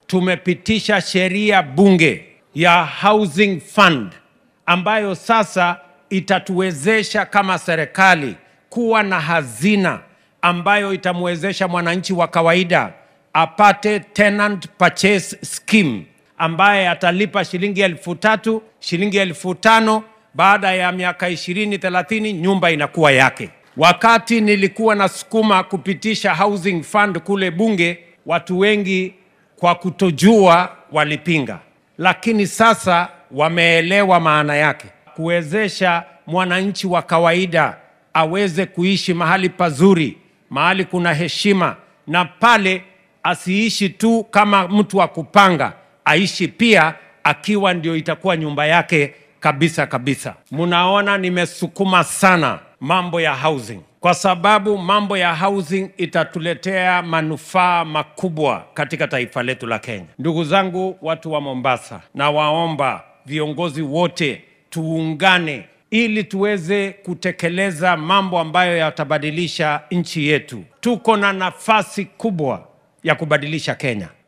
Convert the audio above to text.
tumepitisha sheria bunge ya housing fund ambayo sasa itatuwezesha kama serikali kuwa na hazina ambayo itamwezesha mwananchi wa kawaida apate tenant purchase scheme ambaye atalipa shilingi elfu tatu shilingi elfu tano baada ya miaka ishirini thelathini nyumba inakuwa yake. Wakati nilikuwa nasukuma kupitisha housing fund kule bunge, watu wengi kwa kutojua walipinga, lakini sasa wameelewa maana yake, kuwezesha mwananchi wa kawaida aweze kuishi mahali pazuri, mahali kuna heshima, na pale asiishi tu kama mtu wa kupanga, aishi pia akiwa ndio itakuwa nyumba yake kabisa kabisa. Mnaona nimesukuma sana mambo ya housing kwa sababu mambo ya housing itatuletea manufaa makubwa katika taifa letu la Kenya. Ndugu zangu, watu wa Mombasa, na waomba viongozi wote tuungane ili tuweze kutekeleza mambo ambayo yatabadilisha nchi yetu. Tuko na nafasi kubwa ya kubadilisha Kenya.